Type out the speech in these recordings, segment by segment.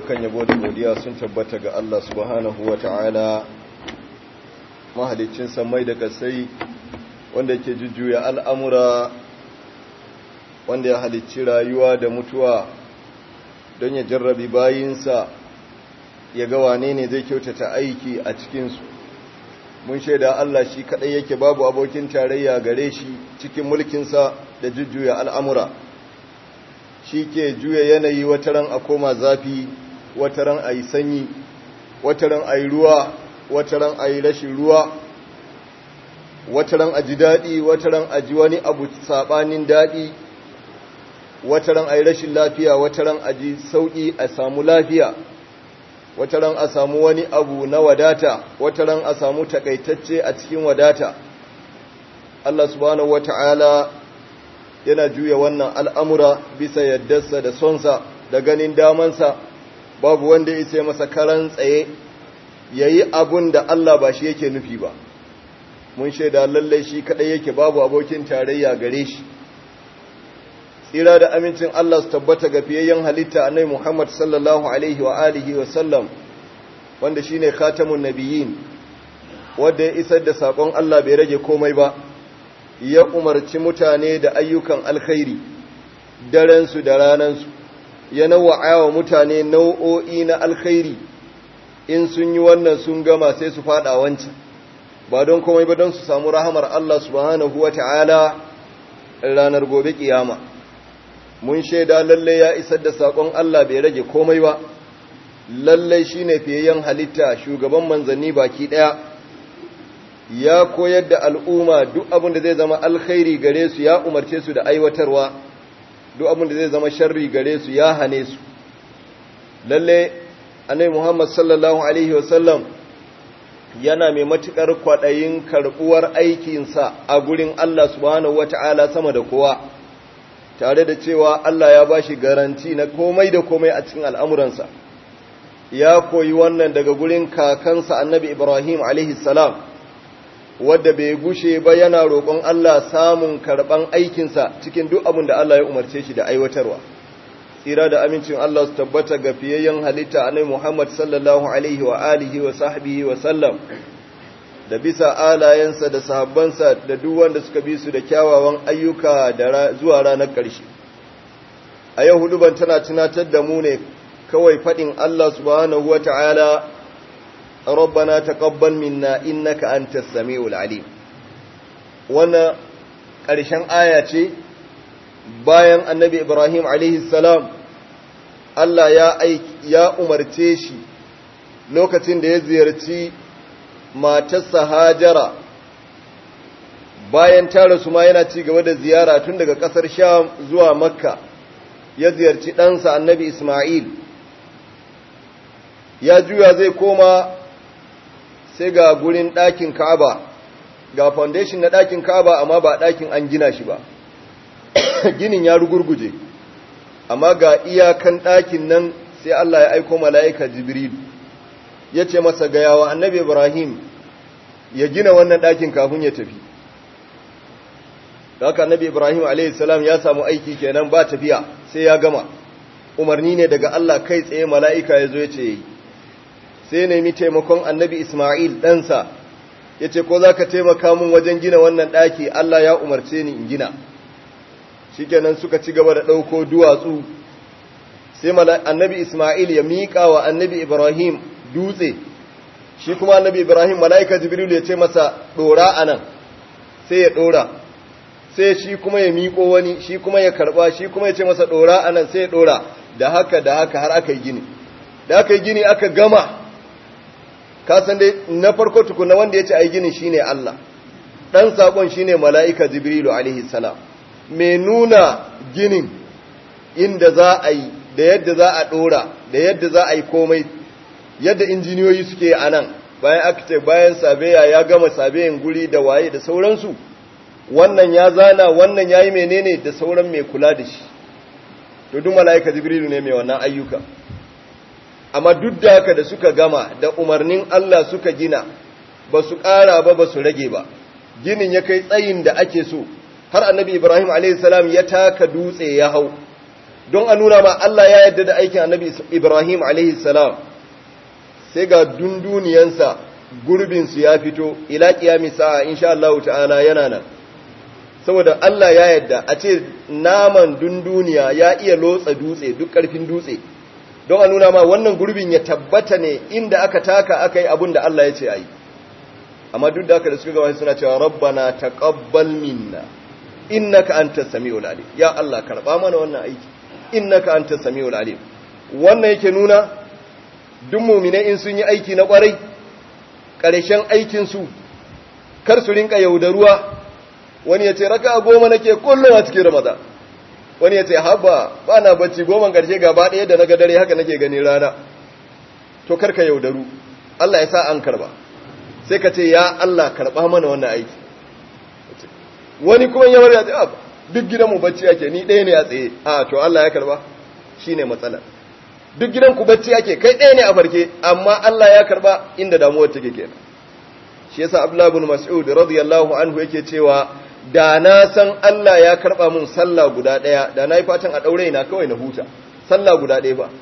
dukkan yabo da godiya sun tabbata ga Allah subhanahu wa ta'ala mahalicin samai da kasai wanda yake jujjuya al'amura wanda ya halicci rayuwa da mutuwa don ya jarrabi bayinsa ya ga wane ne zai kyautata aiki a cikinsu mun shaida Allah shi kaɗai yake babu abokin tarayya gare shi cikin mulkinsa da jujjuya al'amura shi ke juya yanayi wataran a koma zafi wataran a yi sanyi wataran a yi ruwa wataran a yi rashin ruwa wataran a ji daɗi wataran a ji wani abu saɓanin daɗi wataran a yi rashin lafiya wataran a ji sauƙi a samu lafiya wataran a samu wani abu na wadata wataran a samu takaitacce a cikin wadata Allah subhanahu wata'ala yana juya wannan al'amura bisa yaddarsa da sonsa da ganin damansa babu wanda ya isa masa karan tsaye ya yi abun da Allah ba shi yake nufi ba mun shaida lallai shi kaɗai yake babu abokin tarayya gare shi tsira da amincin Allah su tabbata ga fiyayyen halitta a nai Muhammad sallallahu Alaihi wa alihi wa sallam wanda shi ne khatamun nabiyin wadda ya isar da saƙon Allah bai rage komai ba ya umarci mutane da ayyukan alkhairi darensu da ranansu ya nawa'a wa mutane nau'o'i na alkhairi in sun yi wannan sun gama sai su fada wancan ba don komai ba don su samu rahamar Allah subhanahu wa ta'ala ranar gobe kiyama mun shaida lalle ya isar da saƙon Allah bai rage komai ba lalle shine fiyayyen halitta shugaban manzanni baki ɗaya ya koyar da al'umma duk abin da zai zama alkhairi gare su ya umarce su da aiwatarwa duk abin da zai zama sharri gare su ya hane su lalle annabi Muhammad sallallahu alaihi wasallam yana mai matukar kwaɗayin karɓuwar aikinsa a gurin Allah subhanahu wata'ala sama da kowa tare da cewa Allah ya bashi garanti na komai da komai a cikin al'amuransa ya koyi wannan daga gurin kakansa annabi Ibrahim alaihi salam wadda bai gushe ba yana roƙon Allah samun karɓan aikinsa cikin duk abin da Allah ya umarce shi da aiwatarwa tsira da amincin Allah su tabbata ga fiyayyen halitta annabi Muhammad sallallahu alaihi wa alihi wa sahbihi wa sallam da bisa alayensa da sahabbansa da duk wanda suka bi su da kyawawan ayyuka da zuwa ranar ƙarshe a yau huduban tana tunatar da mu ne kawai faɗin Allah subhanahu wa ta'ala ربنا تقبل منا إنك أنت السميع العليم وانا ƙarshen aya ce bayan annabi Ibrahim alaihi salam Allah ya ya umarce shi lokacin da ya ziyarci matarsa Hajara bayan ta rasu ma yana ci gaba da ziyara tun daga ƙasar Sham zuwa Makka ya ziyarci ɗansa annabi Ismail ya juya zai koma sai ga gurin ɗakin Ka'aba ga foundation na ɗakin Ka'aba amma ba ɗakin an gina shi ba ginin ya rugurguje amma ga iyakan ɗakin nan sai Allah ya aiko mala'ika Jibril ya ce masa ga yawa annabi Ibrahim ya gina wannan ɗakin kafin ya tafi haka annabi Ibrahim a.s. ya samu aiki kenan ba tafiya sai ya gama umarni ne daga Allah kai tsaye mala'ika ya zo ya ce yi sai nemi taimakon annabi Ismail ɗansa ya ce ko za ka taimaka mun wajen gina wannan ɗaki Allah ya umarce ni in gina shi kenan suka ci gaba da ɗauko duwatsu sai annabi Ismail ya miƙa wa annabi Ibrahim dutse shi kuma annabi Ibrahim mala'ika Jibril ya ce masa ɗora a nan sai ya ɗora sai shi kuma ya miƙo wani shi kuma ya karɓa shi kuma ya ce masa ɗora a nan sai ya ɗora da haka da haka har aka yi gini da aka yi gini aka gama kasan dai na farko tukuna wanda ya ce ai ginin shine Allah dan sakon shine mala'ika jibrilu alaihi salam mai nuna ginin inda za a yi da yadda za a dora da yadda za a yi komai yadda injiniyoyi suke a nan bayan aka ce bayan sabeya ya gama sabeyin guri da waye da sauransu wannan ya zana wannan ya yi menene da sauran mai kula da shi to duk mala'ika jibrilu ne mai wannan ayyuka amma duk da haka da suka gama da umarnin Allah suka gina ba su ƙara ba ba su rage ba ginin ya kai tsayin da ake so har annabi Ibrahim a.s. ya taka dutse ya hau don a nuna ma Allah ya yarda da aikin annabi Ibrahim alaihi salam sai ga dunduniyansa gurbinsu ya fito ila kiyami sa'a insha Allah ta'ala yana nan saboda Allah ya yarda a ce naman dunduniya ya iya lotsa dutse duk karfin dutse don a nuna ma wannan gurbin ya tabbata ne inda aka taka aka yi abin da Allah ya ce a yi amma duk da aka da suka gaba suna cewa rabbana taqabbal minna innaka antas samiul alim ya Allah karba mana wannan aiki innaka antas samiul alim wannan yake nuna duk mu'mine in sun yi aiki na kwarai ƙarshen aikin su kar su rinka yaudaruwa wani ya ce raka goma nake kullum a cikin ramadan wani ya ce haba ba na bacci goma ƙarshe gaba ɗaya da na ga dare haka nake gani rana to karka yaudaru Allah ya sa an karba sai ka ce ya Allah karba mana wannan aiki wani kuma yawar ya ce duk gidanmu bacci ake ni ɗaya ne a tsaye a to Allah ya karba shine matsalar duk gidanku bacci ake kai ɗaya ne a farke amma Allah ya karba inda damuwar take kenan shi yasa Abdullah ibn Mas'ud radiyallahu anhu yake cewa da na san Allah ya karba mun sallah guda ɗaya da na yi fatan a ɗaure na kawai na huta sallah guda ɗaya ba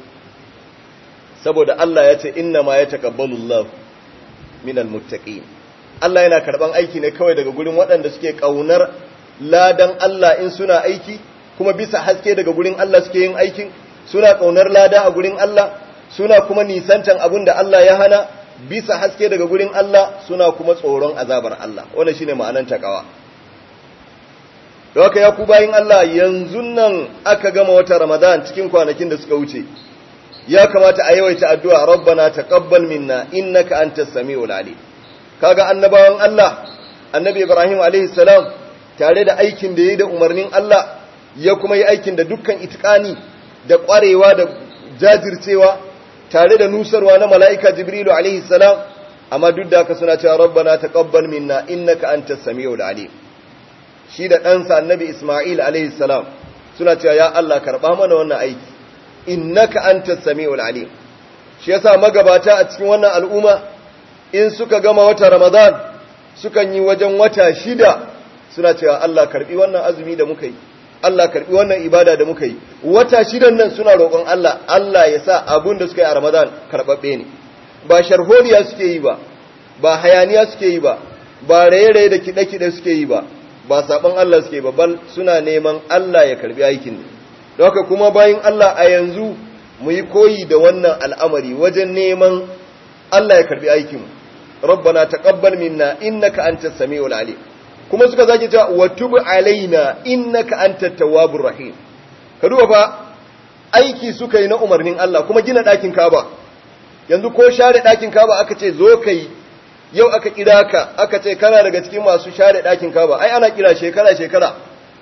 saboda Allah ya ce inna ma ya taqabbalu Allah minal muttaqin Allah yana karban aiki ne kawai daga gurin waɗanda suke kaunar ladan Allah in suna aiki kuma bisa haske daga gurin Allah suke yin aikin suna kaunar lada a gurin Allah suna kuma nisantan abin da Allah ya hana bisa haske daga gurin Allah suna kuma tsoron azabar Allah wannan shine ma'anar takawa Doka ya ku bayin Allah yanzu nan aka gama wata Ramadan cikin kwanakin da suka wuce ya kamata a yawaita addu'a rabbana taqabbal minna innaka antas samiul alim kaga annabawan Allah annabi Ibrahim alaihi salam tare da aikin da yayi da umarnin Allah ya kuma yi aikin da dukkan itikani da ƙwarewa da jajircewa tare da nusarwa na mala'ika Jibrilu alaihi salam amma duk da haka suna cewa rabbana taqabbal minna innaka antas samiul alim shi da ɗansa annabi Ismail alaihi salam suna cewa ya Allah karɓa mana wannan aiki innaka antas samiul alim shi yasa magabata a cikin wannan al'umma in suka gama wata Ramadan sukan yi wajen wata shida suna cewa Allah karɓi wannan azumi da muka yi Allah karɓi wannan ibada da muka yi wata shidan nan suna roƙon Allah Allah ya sa abun da suka yi a Ramadan karɓaɓɓe ne ba sharholiya suke yi ba ba hayaniya suke yi ba ba raye-raye da kiɗe-kiɗe suke yi ba ba saɓon Allah suke ba bal suna neman Allah ya karɓi aikin ne don haka kuma bayan Allah a yanzu mu yi koyi da wannan al'amari wajen neman Allah ya karɓi aikinmu rabbana taqabbal minna innaka antas samiul alim kuma suka zaki cewa wa tub alaina innaka antat tawwabur rahim ka duba fa aiki suka yi na umarnin Allah kuma gina ɗakin Kaaba yanzu ko share ɗakin Kaaba aka ce zo kai yau aka kira ka aka ce kana daga cikin masu share ɗakin Kaaba ai ana kira shekara shekara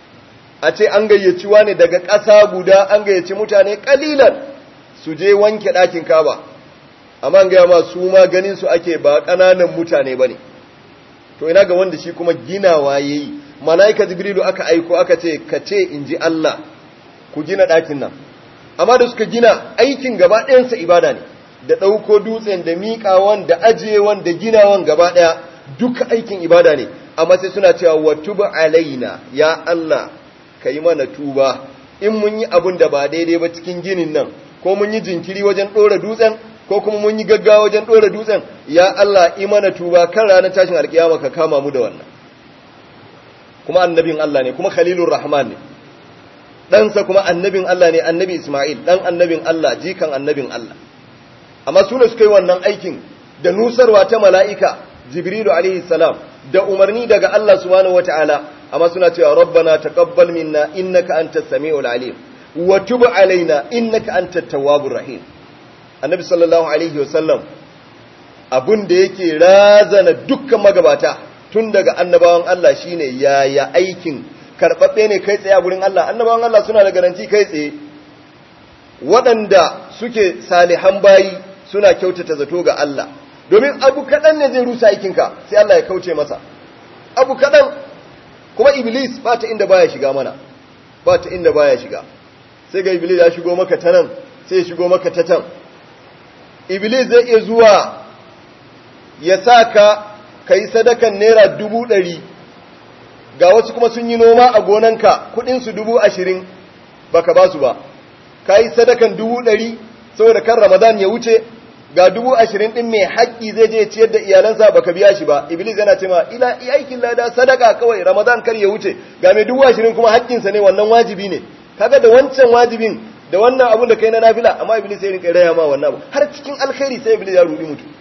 a ce an gayyaci wani daga ƙasa guda an gayyaci mutane kalilan su je wanke ɗakin Kaaba amma an gaya ma su ma ganin su ake ba ƙananan mutane bane to ina ga wanda shi kuma ginawa yayi malaika jibrilu aka aiko aka ce ka ce in ji Allah ku gina ɗakin nan amma da suka gina aikin gaba ɗayansa ibada ne da ɗauko dutsen da miƙawan da ajiyewan da ginawan gaba ɗaya duka aikin ibada ne amma sai suna cewa wa tuba alaina ya Allah ka yi mana tuba in mun yi abin da ba daidai ba cikin ginin nan ko mun yi jinkiri wajen ɗora dutsen ko kuma mun yi gaggawa wajen ɗora dutsen ya Allah imana tuba kan ranar tashin alkiyama ka kama mu da wannan kuma annabin Allah ne kuma khalilur rahman ne ɗansa kuma annabin Allah ne annabi Ismail ɗan annabin Allah jikan annabin Allah amma su ne suka yi wannan aikin da nusarwa ta mala'ika jibrilu alaihi salam da umarni daga Allah subhanahu wataala amma suna cewa rabbana taqabbal minna innaka antas samiul alim wa tub alaina innaka antat tawwabur rahim annabi sallallahu alaihi wasallam abun da yake razana dukkan magabata tun daga annabawan Allah shine yaya aikin karbabbe ne kai tsaye a gurin Allah annabawan Allah suna da garanti kai tsaye waɗanda suke salihan bayi suna kyautata zato ga Allah domin abu kaɗan ne zai rusa aikinka sai Allah ya kauce masa abu kaɗan kuma iblis ba ta inda baya shiga mana ba ta inda baya shiga sai ga iblis ya shigo maka ta nan sai ya shigo maka ta can iblis zai iya zuwa ya sa ka ka yi sadakan naira dubu ɗari ga wasu kuma sun yi noma a gonanka kuɗinsu dubu ashirin baka ba su ba ka yi sadakan dubu ɗari saboda kan ramadan ya wuce ga dubu ashirin ɗin mai haƙƙi zai je ciyar da iyalansa baka biya shi ba iblis yana ce ma ila aikin lada sadaka kawai ramadan kar ya wuce ga mai dubu ashirin kuma haƙƙinsa ne wannan wajibi ne kaga da wancan wajibin da wannan abun da kai na nafila amma iblis sai rinka raya ma wannan abu har cikin alkhairi sai iblis ya rudi mutu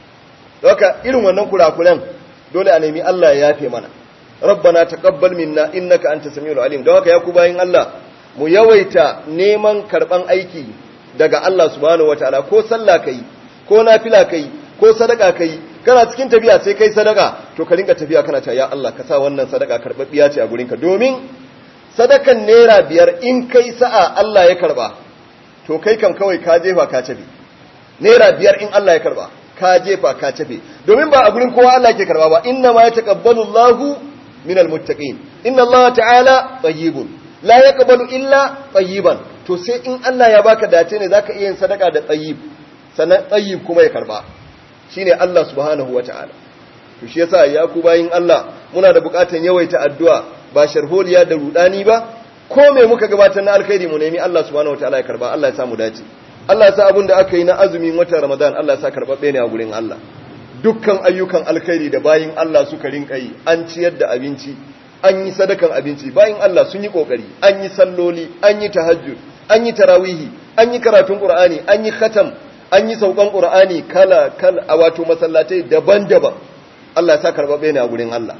haka irin wannan kurakuran dole a nemi Allah ya yafe mana rabbana taqabbal minna innaka antas samiul alim don haka ya ku bayin Allah mu yawaita neman karban aiki daga Allah subhanahu wataala ko sallah kai ko nafila kai ko sadaka kai kana cikin tafiya sai kai sadaka to ka rinka tafiya kana cewa ya Allah ka sa wannan sadaka karbabbiya ce a gurinka domin sadakan naira biyar in kai sa'a Allah ya karba to kai kam kawai ka jefa ka tafi naira biyar in Allah ya karba ka jefa ka tafi domin ba a gurin kowa Allah ke karba ba inna ma yataqabbalu Allahu minal muttaqin inna Allah ta'ala tayyibun la yaqbalu illa tayyiban to sai in Allah ya baka dace ne zaka iya yin sadaka da tayyib sannan tayyib kuma ya karba shine Allah subhanahu wata'ala to shi yasa ya ku bayin Allah muna da bukatan yawaita addu'a ba sharholiya da rudani ba ko me muka gabatar na alkhairi mu nemi Allah subhanahu wata'ala ya karba Allah ya samu dace Allah ya sa abin da aka yi na azumin watan Ramadan Allah ya sa karbabbe ne a gurin Allah dukkan ayyukan alkhairi da bayin Allah suka rinka yi an ciyar da abinci an yi sadakan abinci bayin Allah sun yi kokari an yi salloli an yi tahajjud an yi tarawihi an yi karatun qur'ani an yi khatam an yi saukan qur'ani kala kala a wato masallatai daban-daban Allah ya sa karbabbe ne a gurin Allah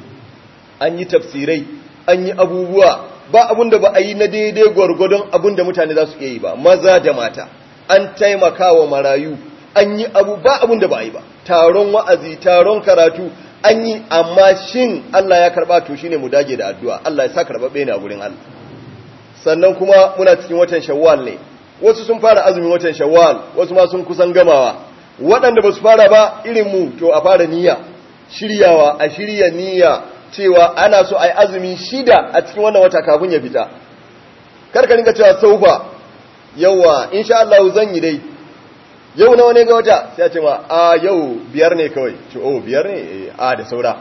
an yi tafsirai an yi abubuwa ba abun da ba a yi na daidai gwargwadon abun da mutane za su iya yi ba maza da mata an taimaka wa marayu an yi abu ba abun da ba a yi ba taron wa'azi taron karatu an yi amma shin Allah ya karba to shine mu dage da addu'a Allah ya sa karbabe ne a gurin Allah sannan kuma muna cikin watan Shawwal ne wasu sun fara azumin watan Shawwal wasu ma sun kusan gamawa waɗanda ba su fara ba irin mu to a fara niyya shiryawa a shirya niyya cewa ana so a yi azumi shida a cikin wannan wata kafin ya fita karka rinka cewa saufa yawa insha Allah zan yi dai yau nawa ne ga wata sai a ce ma a yau biyar ne kawai ce oh biyar ne a da saura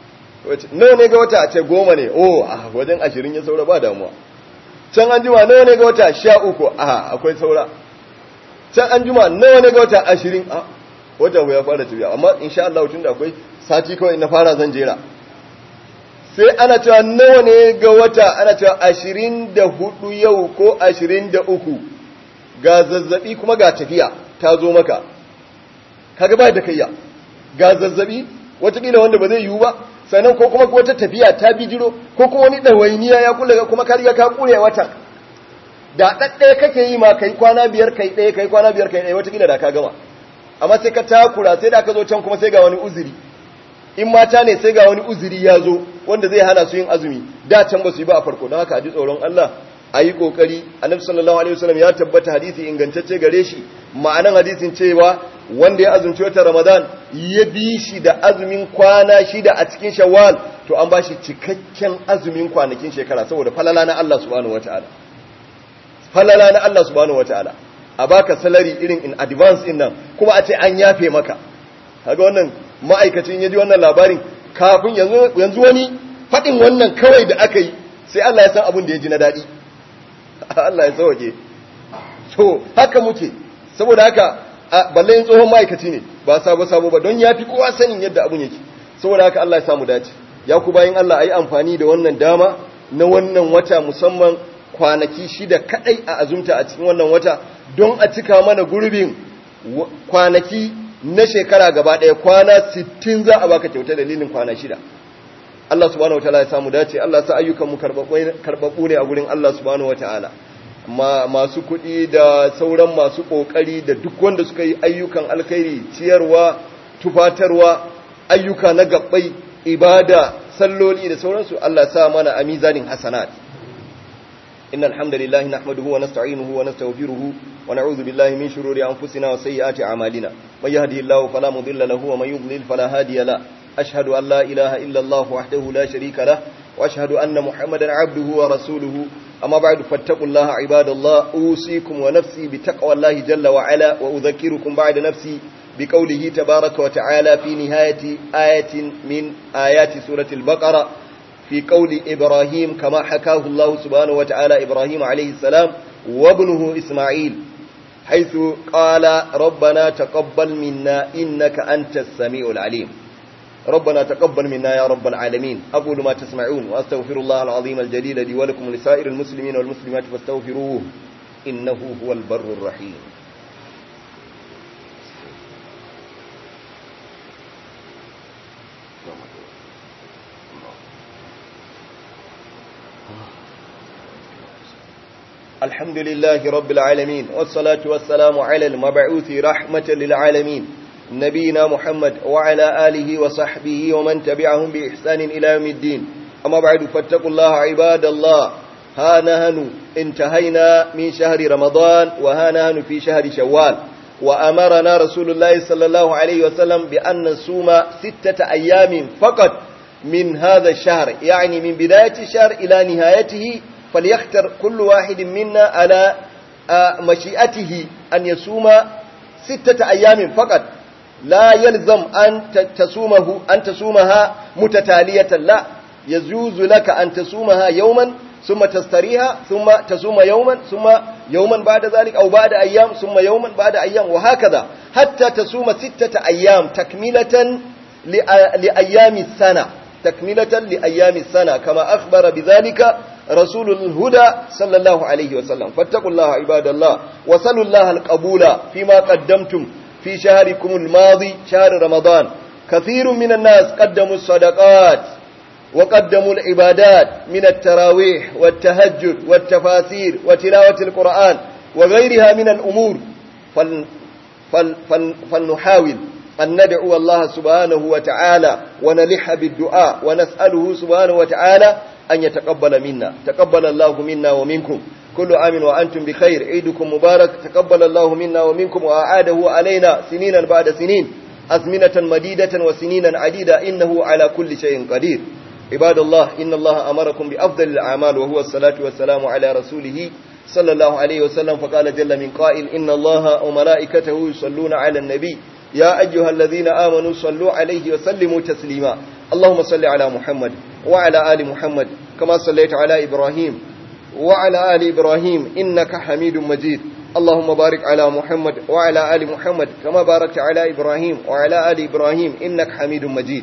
nawa ne ga wata a ce goma ne oh a wajen ashirin ya saura ba damuwa can an juma nawa ne ga wata sha uku a akwai saura can an juma nawa ne ga wata ashirin a wata ya fara tafiya amma insha Allah tun da akwai sati kawai na fara zan jera sai ana cewa nawa ne ga wata ana cewa ashirin da hudu yau ko ashirin da uku ga zazzabi kuma ga tafiya ta zo maka kaga ba da kayya ga zazzabi watakila wanda ba zai yiwu ba sannan ko kuma wata tafiya ta bijiro ko kuma wani ɗawainiya ya kula kuma ka riga ka kure wata da ɗaɗɗaya kake yi ma kai kwana biyar kai ɗaya kai kwana biyar kai ɗaya watakila da ka gama amma sai ka takura sai da ka zo can kuma sai ga wani uzuri in mata ne sai ga wani uzuri ya zo wanda zai hana su yin azumi da can ba su yi ba a farko don haka a ji tsoron Allah a yi ƙoƙari annabi sallallahu alaihi wasallam ya tabbata hadisi ingantacce gare shi ma'anan hadisin cewa wanda ya azumci wata ramadan ya bi shi da azumin kwana shida a cikin shawwal to an ba shi cikakken azumin kwanakin shekara saboda falala na Allah subhanahu wataala falala na Allah subhanahu wataala a baka salary irin in advance din nan kuma a ce an yafe maka kaga wannan ma'aikacin ya ji wannan labarin kafin yanzu wani faɗin wannan kawai da aka yi sai Allah ya san abin da ya ji na daɗi Allah ya sauke so haka muke saboda haka balle yin tsohon ma'aikaci ne ba sabo sabo ba don ya fi kowa sanin yadda abin yake saboda haka Allah ya samu dace ya ku bayan Allah a yi amfani da wannan dama na wannan wata musamman kwanaki shida kadai a azumta a cikin wannan wata don a cika mana gurbin kwanaki na shekara gaba ɗaya kwana 60 za a baka kyauta dalilin kwana shida Allah subhanahu wataala ya samu dace Allah sa ayyukan mu karbabu ne a gurin Allah subhanahu wataala ma masu kuɗi da sauran masu ƙoƙari da duk wanda suka yi ayyukan alkhairi ciyarwa tufatarwa ayyuka na gabbai ibada salloli da sauransu Allah sa mana a mizanin hasanat إن الحمد لله نحمده ونستعينه ونستغفره ونعوذ بالله من شرور أنفسنا وسيئات أعمالنا من يهده الله فلا مضل له ومن يضلل فلا هادي له أشهد أن لا إله إلا الله وحده لا شريك له وأشهد أن محمدا عبده ورسوله أما بعد فاتقوا الله عباد الله أوصيكم ونفسي بتقوى الله جل وعلا وأذكركم بعد نفسي بقوله تبارك وتعالى في نهاية آية من آيات سورة البقرة في قول إبراهيم كما حكاه الله سبحانه وتعالى إبراهيم عليه السلام وابنه إسماعيل حيث قال ربنا تقبل منا إنك أنت السميع العليم ربنا تقبل منا يا رب العالمين أقول ما تسمعون وأستغفر الله العظيم الجليل لي ولكم لسائر المسلمين والمسلمات فاستغفروه إنه هو البر الرحيم الحمد لله رب العالمين والصلاة والسلام على المبعوث رحمة للعالمين نبينا محمد وعلى آله وصحبه ومن تبعهم بإحسان إلى يوم الدين أما بعد فاتقوا الله عباد الله ها نهن انتهينا من شهر رمضان وها نهن في شهر شوال وأمرنا رسول الله صلى الله عليه وسلم بأن نصوم ستة أيام فقط من هذا الشهر يعني من بداية الشهر إلى نهايته فليختر كل واحد منا على مشيئته أن يصوم ستة أيام فقط لا يلزم أن تصومه أن تصومها متتالية لا يجوز لك أن تصومها يوما ثم تستريها ثم تصوم يوما ثم يوما بعد ذلك أو بعد أيام ثم يوما بعد أيام وهكذا حتى تصوم ستة أيام تكملة لأيام السنة تكملة لأيام السنة كما أخبر بذلك رسول الهدى صلى الله عليه وسلم فاتقوا الله عباد الله وصلوا الله القبول فيما قدمتم في شهركم الماضي شهر رمضان كثير من الناس قدموا الصدقات وقدموا العبادات من التراويح والتهجد والتفاسير وتلاوة القرآن وغيرها من الأمور فل فل فل فلنحاول أن ندعو الله سبحانه وتعالى ونلح بالدعاء ونسأله سبحانه وتعالى أن يتقبل منا تقبل الله منا ومنكم كل عام وأنتم بخير عيدكم مبارك تقبل الله منا ومنكم وأعاده علينا سنينا بعد سنين أزمنة مديدة وسنينا عديدة إنه على كل شيء قدير عباد الله إن الله أمركم بأفضل الأعمال وهو الصلاة والسلام على رسوله صلى الله عليه وسلم فقال جل من قائل إن الله وملائكته يصلون على النبي يا أيها الذين آمنوا صلوا عليه وسلموا تسليما اللهم صل على محمد وعلى آل محمد كما صليت على إبراهيم وعلى آل إبراهيم إنك حميد مجيد اللهم بارك على محمد وعلى آل محمد كما باركت على إبراهيم وعلى آل إبراهيم إنك حميد مجيد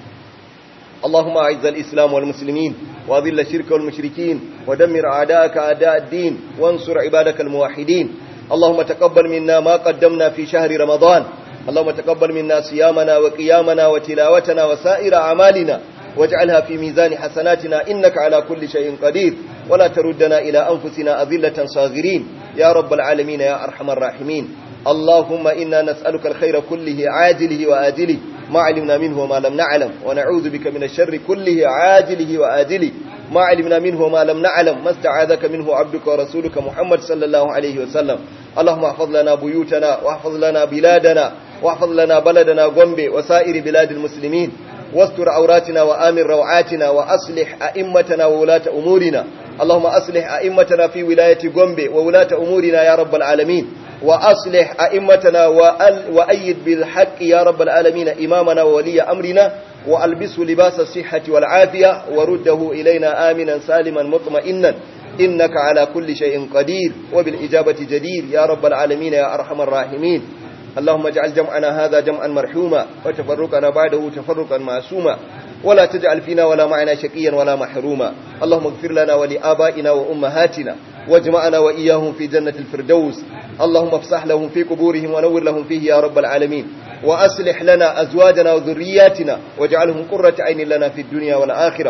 اللهم أعز الإسلام والمسلمين وأذل الشرك والمشركين ودمر أعداءك أعداء الدين وانصر عبادك الموحدين اللهم تقبل منا ما قدمنا في شهر رمضان اللهم تقبل منا صيامنا وقيامنا وتلاوتنا وسائر أعمالنا واجعلها في ميزان حسناتنا إنك على كل شيء قدير ولا تردنا إلى أنفسنا أذلة صاغرين يا رب العالمين يا أرحم الراحمين اللهم إنا نسألك الخير كله عاجله وآجله ما علمنا منه وما لم نعلم ونعوذ بك من الشر كله عاجله وآجله ما علمنا منه وما لم نعلم ما استعاذك منه عبدك ورسولك محمد صلى الله عليه وسلم اللهم احفظ لنا بيوتنا واحفظ لنا بلادنا واحفظ لنا بلدنا غومبي وسائر بلاد المسلمين واستر عوراتنا وآمن روعاتنا وأصلح أئمتنا وولاة أمورنا اللهم أصلح أئمتنا في ولاية غومبي وولاة أمورنا يا رب العالمين وأصلح أئمتنا وأيد بالحق يا رب العالمين إمامنا وولي أمرنا وألبسه لباس الصحة والعافية ورده إلينا آمنا سالما مطمئنا إنك على كل شيء قدير وبالإجابة جدير يا رب العالمين يا أرحم الراحمين اللهم اجعل جمعنا هذا جمعا مرحوما وتفرقنا بعده تفرقا معصوما ولا تجعل فينا ولا معنا شقيا ولا محروما اللهم اغفر لنا ولآبائنا وأمهاتنا واجمعنا وإياهم في جنة الفردوس اللهم افسح لهم في قبورهم ونور لهم فيه يا رب العالمين وأصلح لنا أزواجنا وذرياتنا واجعلهم قرة عين لنا في الدنيا والآخرة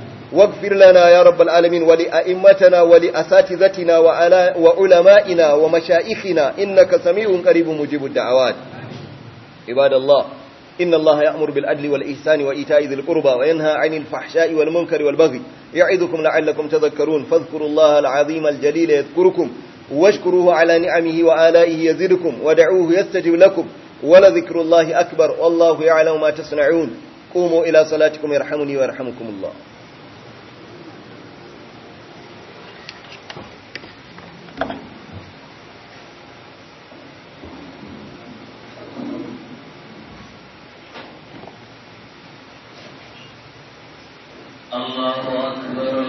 واغفر لنا يا رب العالمين ولأئمتنا ولأساتذتنا وعلمائنا ومشائخنا إنك سميع قريب مجيب الدعوات عباد الله إن الله يأمر بالعدل والإحسان وإيتاء ذي القربى وينهى عن الفحشاء والمنكر والبغي يعظكم لعلكم تذكرون فاذكروا الله العظيم الجليل يذكركم واشكروه على نعمه وآلائه يزدكم ودعوه يستجب لكم ولذكر الله أكبر والله يعلم ما تصنعون قوموا إلى صلاتكم يرحمني ويرحمكم الله الله أكبر